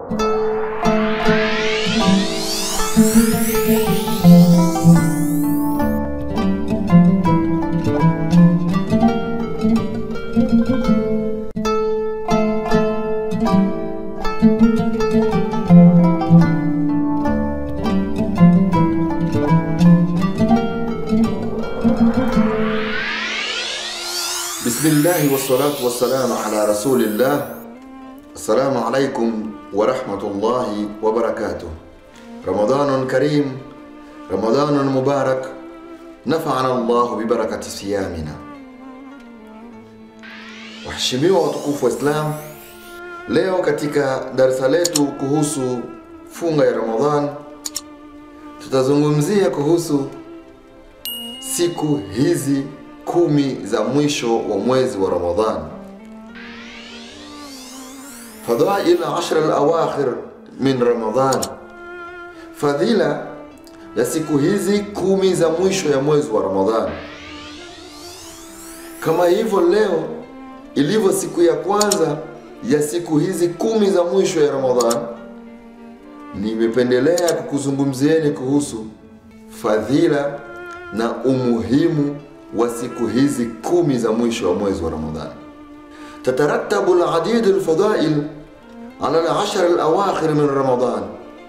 Bismillahi wassalatu wassalamu ala rasulillah. Assalamu alaikum warahmatullahi wabarakatuh. Ramadanun karim, Ramadanun mubarak, nafana Allahu bibarakati siyamina. Waheshimiwa watukufu wa Islam, leo katika darsa letu kuhusu funga ya Ramadhan tutazungumzia kuhusu siku hizi kumi za mwisho wa mwezi wa Ramadhan, fadhail ashra alawakhir min Ramadhan, fadhila ya siku hizi kumi za mwisho ya mwezi wa Ramadhan. Kama hivyo leo ilivyo siku ya kwanza ya siku hizi kumi za mwisho ya Ramadhan, nimependelea kukuzungumzieni kuhusu fadhila na umuhimu wa siku hizi kumi za mwisho wa mwezi wa Ramadhani. Tatarattabu aladid alfadail ala alashar alawakhir min Ramadan,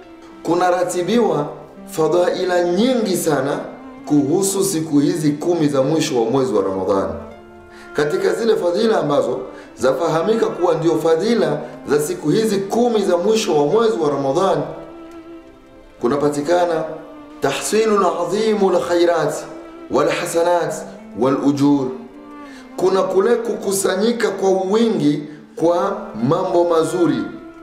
kunaratibiwa fadhaila nyingi sana kuhusu siku hizi kumi za mwisho wa mwezi wa Ramadhani. Katika zile fadhila ambazo zafahamika kuwa ndio fadhila za siku hizi kumi za mwisho wa mwezi wa Ramadhani, kunapatikana tahsilu ladhimu lkhairati walhasanat walujur, kuna kule kukusanyika kwa wingi kwa mambo mazuri,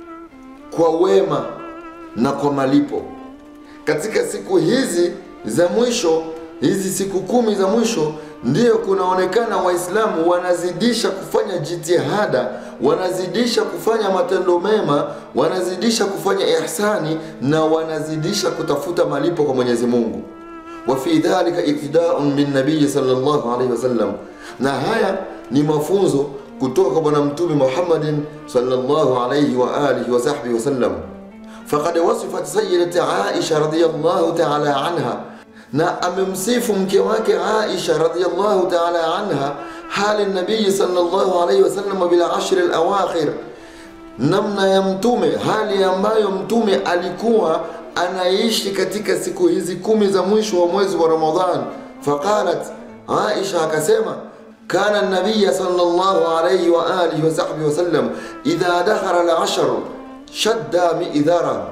kwa wema na kwa malipo katika siku hizi za mwisho. Hizi siku kumi za mwisho ndiyo kunaonekana Waislamu wanazidisha kufanya jitihada, wanazidisha kufanya matendo mema, wanazidisha kufanya ihsani na wanazidisha kutafuta malipo kwa Mwenyezi Mungu wa fi dhalika ibtidaun min nabiyi sallallahu alayhi wasallam, na haya ni mafunzo kutoka kwa Bwana Mtume Muhammadin sallallahu alayhi wa alihi wa sahbihi wasallam. Faqad wasifat sayyidati Aisha radhiyallahu ta'ala anha, na amemsifu mke wake Aisha radhiyallahu ta'ala anha hali nabii sallallahu alayhi wasallam bil ashr al awakhir, namna ya mtume, hali ambayo mtume alikuwa anaishi katika siku hizi kumi za mwisho wa mwezi wa Ramadhan. Faqalat Aisha akasema, kana nabiya sallallahu alayhi wa alihi wa sahbihi wasallam idha dakhala al-ashr shadda mi'dhara.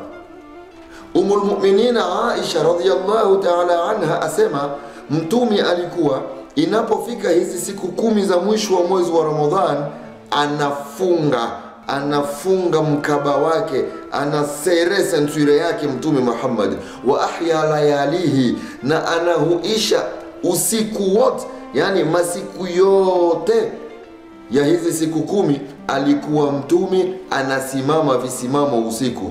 Umul mu'minin Aisha radhiyallahu ta'ala anha asema mtume alikuwa inapofika hizi siku kumi za mwisho wa mwezi wa Ramadhan anafunga anafunga mkaba wake, anasere senture yake Mtume Muhammad, wa ahya layalihi, na anahuisha usiku wote, yani masiku yote ya hizi siku kumi alikuwa Mtume anasimama visimamo usiku.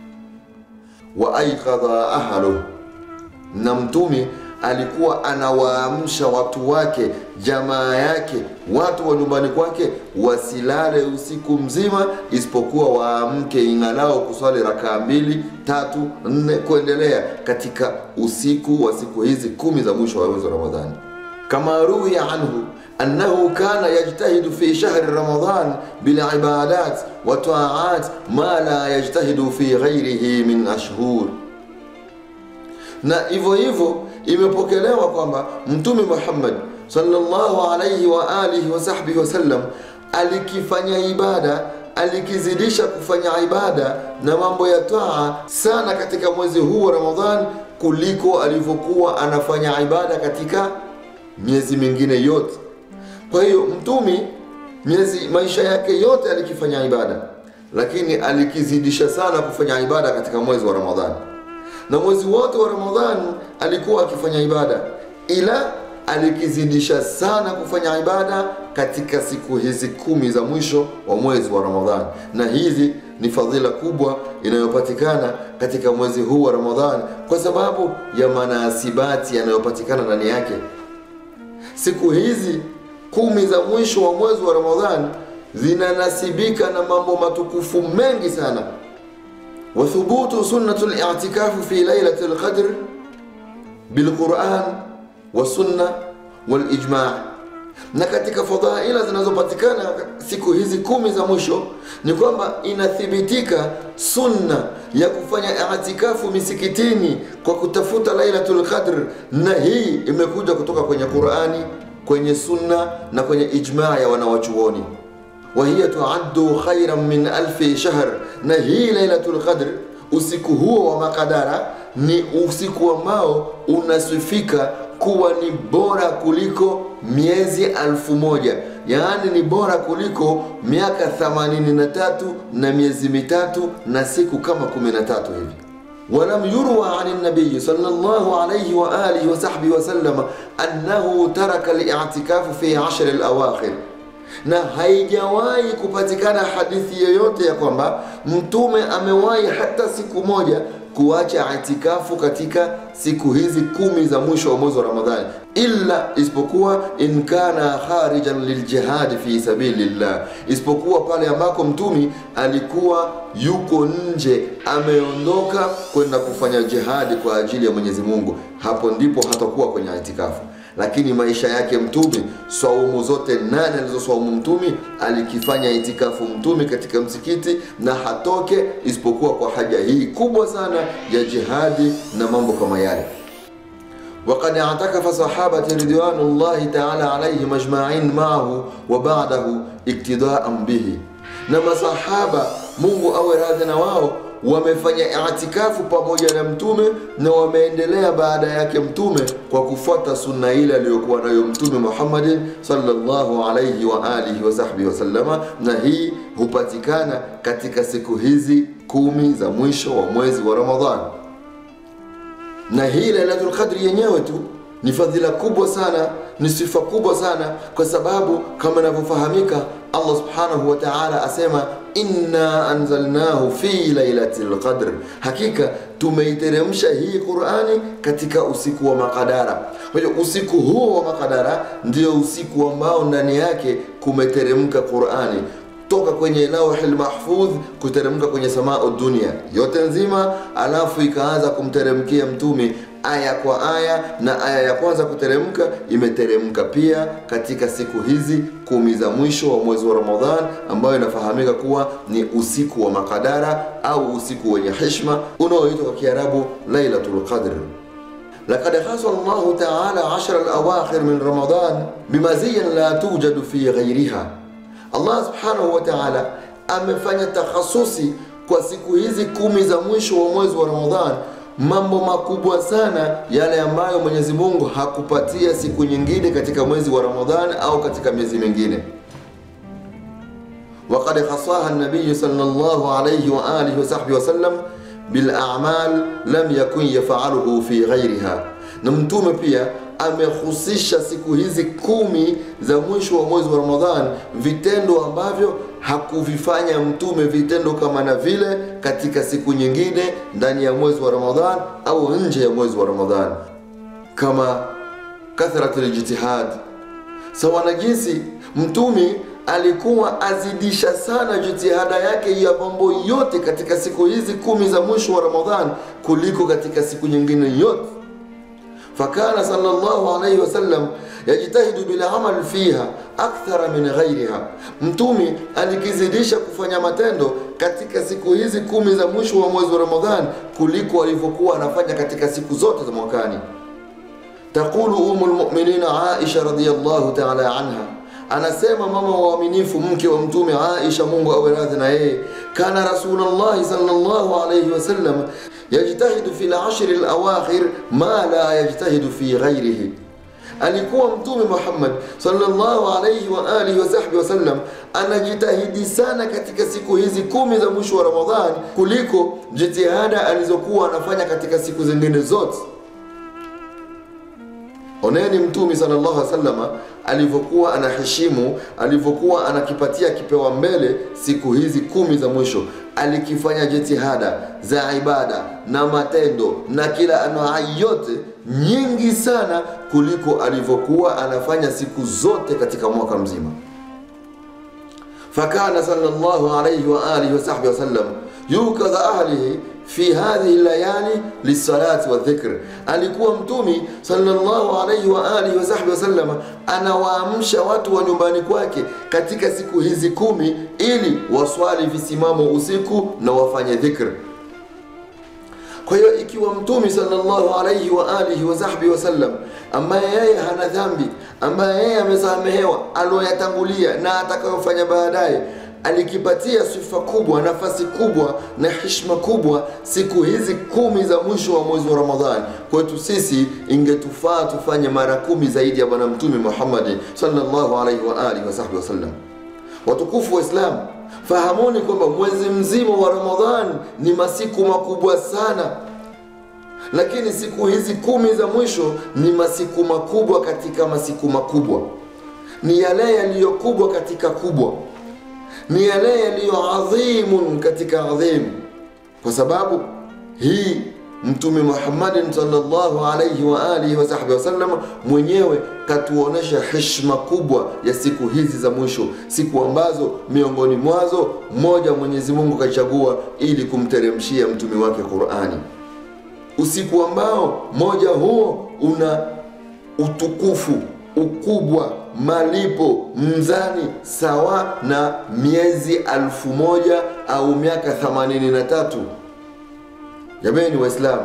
Wa aikadha ahlu, na Mtume alikuwa anawaamsha watu wake, jamaa yake, watu wa nyumbani kwake wasilale usiku mzima, isipokuwa waamke ing'alao kuswali rakaa mbili tatu nne kuendelea katika usiku wa siku hizi kumi za mwisho wa mwezi wa Ramadhani. Kama ruwiya anhu annahu kana yajtahidu fi shahri ramadan bilibadat wa taat ma la yajtahidu fi ghairihi min ashhur na hivyo hivyo imepokelewa kwamba Mtume Muhammad sallallahu alayhi wa alihi wa sahbihi wasallam alikifanya ibada, alikizidisha kufanya ibada na mambo ya taa sana katika mwezi huu wa Ramadhan kuliko alivyokuwa anafanya ibada katika miezi mingine yote. Kwa hiyo Mtume miezi maisha yake yote alikifanya ibada, lakini alikizidisha sana kufanya ibada katika mwezi wa Ramadhani na mwezi wote wa Ramadhani alikuwa akifanya ibada, ila alikizidisha sana kufanya ibada katika siku hizi kumi za mwisho wa mwezi wa Ramadhani, na hizi ni fadhila kubwa inayopatikana katika mwezi huu wa Ramadhani kwa sababu ya manasibati yanayopatikana ndani yake. Siku hizi kumi za mwisho wa mwezi wa Ramadhani zinanasibika na mambo matukufu mengi sana وثبوت سنة الاعتكاف في ليلة القدر بالقرآن والسنة والإجماع na katika fadhaila zinazopatikana siku hizi kumi za mwisho ni kwamba inathibitika sunna ya kufanya itikafu misikitini kwa kutafuta lailatul qadr na hii imekuja kutoka kwenye qurani kwenye sunna na kwenye ijmaa ya wanawachuoni wahiya tuaddu khairan min alfi shahr na hii lailatul qadr usiku huo wa makadara ni usiku ambao unasifika kuwa ni bora kuliko miezi alfu moja yaani ni bora kuliko miaka 83 na miezi mitatu na siku kama 13 hivi ولم يروى عن النبي صلى الله عليه وآله وصحبه وسلم أنه ترك الاعتكاف في عشر الأواخر na haijawahi kupatikana hadithi yoyote ya kwamba mtume amewahi hata siku moja kuacha itikafu katika siku hizi kumi za mwisho wa mwezi wa Ramadhani, illa isipokuwa in kana kharijan liljihadi fi sabilillah, isipokuwa pale ambako mtumi alikuwa yuko nje, ameondoka kwenda kufanya jihadi kwa ajili ya Mwenyezi Mungu, hapo ndipo hatakuwa kwenye itikafu lakini maisha yake mtume swaumu zote nane alizoswaumu mtume alikifanya itikafu mtume katika msikiti na hatoke isipokuwa kwa haja hii kubwa sana ya jihadi na mambo kama yale وقد اعتكف صحابة رضوان الله تعالى عليهم أجمعين معه وبعده اقتداء به نما صحابة mungu awe radhi na wao wamefanya itikafu pamoja na mtume na wameendelea baada yake mtume kwa kufuata sunna ile aliyokuwa nayo mtume Muhammadin sallallahu alayhi wa alihi wa sahbihi wasallama, na hii hupatikana katika siku hizi kumi za mwisho wa mwezi wa Ramadhani. Na hii Lailatul Qadri yenyewe tu ni fadhila kubwa sana, ni sifa kubwa sana, kwa sababu kama inavyofahamika, Allah subhanahu wa ta'ala asema inna anzalnahu fi lailatil qadr, hakika tumeiteremsha hii Qur'ani katika usiku wa makadara. Kwa hiyo usiku huo wa makadara ndio usiku ambao ndani yake kumeteremka Qur'ani toka kwenye lauhil mahfudh kuteremka kwenye samau dunia yote nzima, alafu ikaanza kumteremkia mtume aya kwa aya, na aya ya kwanza kuteremka imeteremka pia katika siku hizi kumi za mwisho wa mwezi wa Ramadhan, ambayo inafahamika kuwa ni usiku wa makadara au usiku wenye heshima unaoitwa kwa Kiarabu Lailatul Qadr. لقد خص الله تعالى عشر الأواخر من رمضان بمزية لا توجد في غيرها Allah subhanahu wa ta'ala amefanya takhasusi kwa siku hizi kumi za mwisho wa mwezi wa Ramadhan mambo makubwa sana yale ambayo Mwenyezi Mungu hakupatia siku nyingine katika mwezi wa Ramadhan au katika miezi mingine. وقد خصاها النبي صلى الله عليه وآله وصحبه وسلم بالأعمال لم يكن يفعله في غيرها na mtume pia amehusisha siku hizi kumi za mwisho wa mwezi wa Ramadhan vitendo ambavyo hakuvifanya mtume vitendo kama na vile katika siku nyingine ndani ya mwezi wa Ramadhan au nje ya mwezi wa Ramadhan, kama kathratul ijtihad, sawa na jinsi mtume alikuwa azidisha sana jitihada yake ya mambo yote katika siku hizi kumi za mwisho wa Ramadhan kuliko katika siku nyingine yote fakana sallallahu alayhi wasallam yajtahidu bilamal fiha akthara min ghairiha, mtumi alikizidisha kufanya matendo katika siku hizi kumi za mwisho wa mwezi wa Ramadhan kuliko alivyokuwa anafanya katika siku zote za mwakani. Taqulu umul mu'minin Aisha radhiyallahu ta'ala anha anasema mama wa waaminifu mke wa mtume Aisha, Mungu awe radhi na yeye, kana Rasulullah sallallahu alayhi wasallam yajtahidu fi al-ashr al-awakhir ma la yajtahidu fi ghairihi, alikuwa mtume Muhammad sallallahu alayhi wa alihi wasahbihi wasallam anajitahidi sana katika siku hizi kumi za mwisho wa Ramadhan kuliko jitihada alizokuwa anafanya katika siku zingine zote. Oneni Mtume sallallahu alaihi wasallam alivyokuwa anaheshimu, alivyokuwa anakipatia kipewa mbele siku hizi kumi za mwisho, alikifanya jitihada za ibada na matendo na kila aina yote nyingi sana kuliko alivyokuwa anafanya siku zote katika mwaka mzima. Fakana sallallahu alayhi wa alihi wa sahbihi wasallam yukadha ahlihi fi hadhihi layali lisalati wa dhikr, alikuwa Mtumi sallallahu alayhi wa alihi wa sahbihi wasallama anawaamsha watu wa nyumbani kwake katika siku hizi kumi ili waswali visimamo usiku na wafanye dhikr. Kwa hiyo ikiwa Mtumi sallallahu alayhi wa alihi wa sahbihi wasallam, ambaye yeye hana dhambi, ambaye yeye amesamehewa aloyatangulia na atakayofanya baadaye alikipatia sifa kubwa, nafasi kubwa na heshima kubwa siku hizi kumi za mwisho wa mwezi wa Ramadhani. Kwetu sisi ingetufaa tufanye mara kumi zaidi ya Bwana Mtume Muhammad sallallahu alaihi wa alihi wasahbihi wasallam. Watukufu wa Islam, fahamuni kwamba mwezi mzima wa Ramadhani ni masiku makubwa sana, lakini siku hizi kumi za mwisho ni masiku makubwa katika masiku makubwa, ni yale yaliyokubwa katika kubwa ni yale yaliyo adhimun katika adhim, kwa sababu hii Mtume Muhammadin sallallahu alayhi wa alihi wa sahbihi wasallam mwenyewe katuonesha heshima kubwa ya siku hizi za mwisho, siku ambazo miongoni mwazo moja Mwenyezi Mungu kachagua ili kumteremshia mtume wake Qur'ani, usiku ambao moja huo una utukufu ukubwa malipo mzani sawa na miezi alfu moja au miaka themanini na tatu. Jamani Waislamu,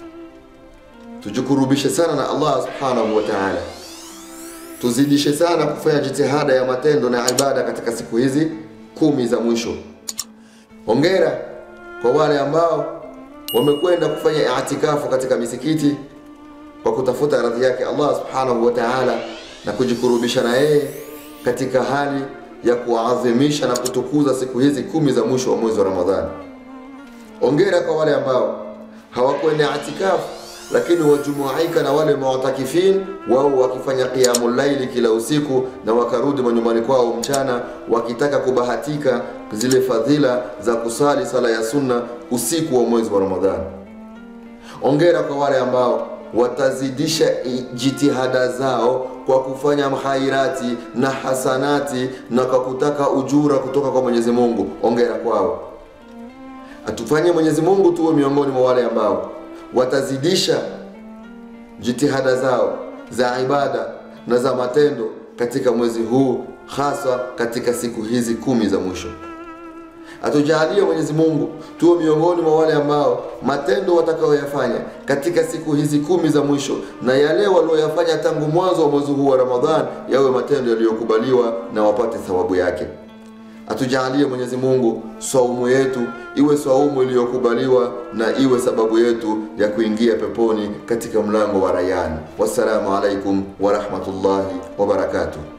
tujikurubishe sana na Allah subhanahu wa ta'ala, tuzidishe sana kufanya jitihada ya matendo na ibada katika siku hizi kumi za mwisho. Hongera kwa wale ambao wamekwenda kufanya i'tikafu katika misikiti kwa kutafuta radhi yake Allah subhanahu wa ta'ala na kujikurubisha na yeye katika hali ya kuadhimisha na kutukuza siku hizi kumi za mwisho wa mwezi wa Ramadhani. Ongera kwa wale ambao hawakwenda itikafu lakini wajumuika na wale mu'takifin, wao wakifanya qiyamul laili kila usiku na wakarudi manyumbani kwao mchana wakitaka kubahatika zile fadhila za kusali sala ya sunna usiku wa mwezi wa Ramadhani. Ongera kwa wale ambao watazidisha jitihada zao kwa kufanya khairati na hasanati na kwa kutaka ujura kutoka kwa Mwenyezi Mungu. Ongera kwao. Atufanye Mwenyezi Mungu tuwe miongoni mwa wale ambao watazidisha jitihada zao za ibada na za matendo katika mwezi huu, hasa katika siku hizi kumi za mwisho. Atujalie Mwenyezi Mungu tuwe miongoni mwa wale ambao matendo watakayoyafanya katika siku hizi kumi za mwisho na yale walioyafanya tangu mwanzo wa mwezi huu wa Ramadhan yawe matendo yaliyokubaliwa na wapate thawabu yake. Atujalie Mwenyezi Mungu saumu yetu iwe saumu iliyokubaliwa na iwe sababu yetu ya kuingia peponi katika mlango wa Rayyan. Wassalamu alaikum wa rahmatullahi wa barakatuh.